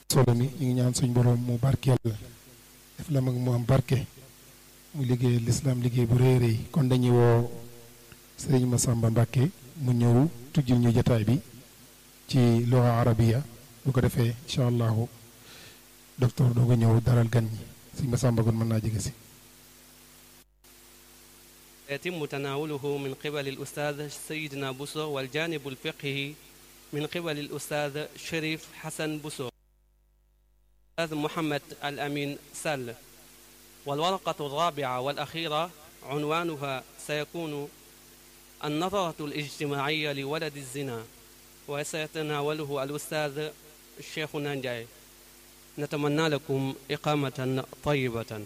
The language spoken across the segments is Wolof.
solo mi ñu ngi ñaan suñ borom mu barkeel def la mag mu am barke mu liggéey lislaam liggéey bu rëy rëy kon dañuy woo sëriñ Massamba Mbàkke mu ñëw tujjil ñu jataay bi ci luga arabiya bu ko defee incha allahu docteur doo ko ñëw daral gan ñi sëriñ Massamba kon mën naa jege si يتم تناوله من قبل الأستاذ سيدنا بوسو والجانب الفقهي من قبل الأستاذ شريف حسن بوسو الأستاذ محمد الأمين سل والورقة الرابعة والأخيرة عنوانها سيكون النظرة الاجتماعية لولد الزنا وسيتناوله الأستاذ الشيخ نانجاي نتمنى لكم إقامة طيبة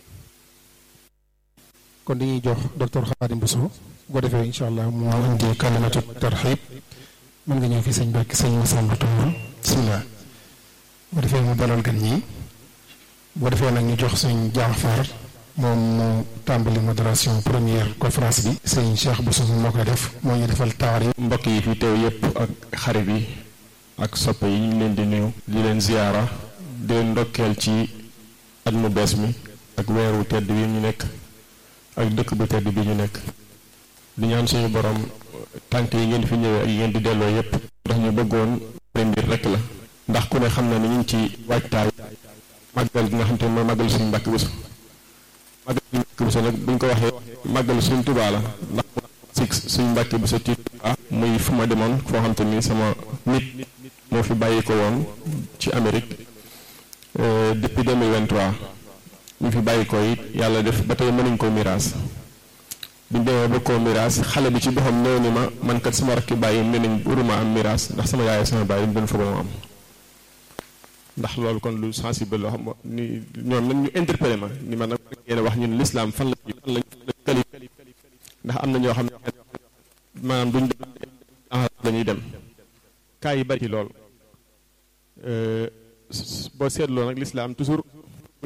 kon dañuy jox docteur Khadim Bousso bu ko defee incha allah moo indi kalimatu tarxib mën nga ñëw fi sëñ Mbàkke sëñ Massamba Touré bisimilah bu ko defee mu dalal gan ñi bu ko defee nag ñu jox suñ Jaafar moom mu tàmbali modération première conférence bi sëñ Cheikh Bousso moo koy def moo ñu defal taar yi. mbokk yi fi teew yépp ak xarit yi ak soppe yi ñu leen di nuyu di leen ziyaara di leen ndokkeel ci at mu bees mi ak weeru tedd bi ñu nekk ak dëkk bu tedd bi ñu nekk di ñaan suñu borom tànk yi ngeen fi ñëwee ak yi ngeen di delloo yépp ndax ñu bëggoon mbir rek la ndax ku ne xam na ni ñu ngi ci waajtaay màggal gi nga xam te mooy màggal suñu mbàkk Bousso màggal suñu mbàkk Bousso nag buñ ko waxee màggal suñu Tuubaa la ndax si suñu mbàkk Bousso ci Tuubaa muy fu ma demoon foo xam te ni sama nit moo fi bàyyi ko woon ci Amérique depuis 2023 ñu fi bàyyi ko it yàlla def ba tey mënuñ koo miraas biñ demee ba koo miraas xale bi ci boppam néew ni ma man kat sama rakki bàyyi ne nañ uruma am miraas ndax sama yaay sama bàyyi dañ doon foog ma am ndax loolu kon lu sensible loo xam ni ñoom nag ñu interpellé ma ni ma nag ngeen wax ñun l'islam fan la fan lañ kali ndax am na ñoo xam ne maanaam duñ dañuy dem kaa yi bari ci lool boo seetloo nag l'islam toujours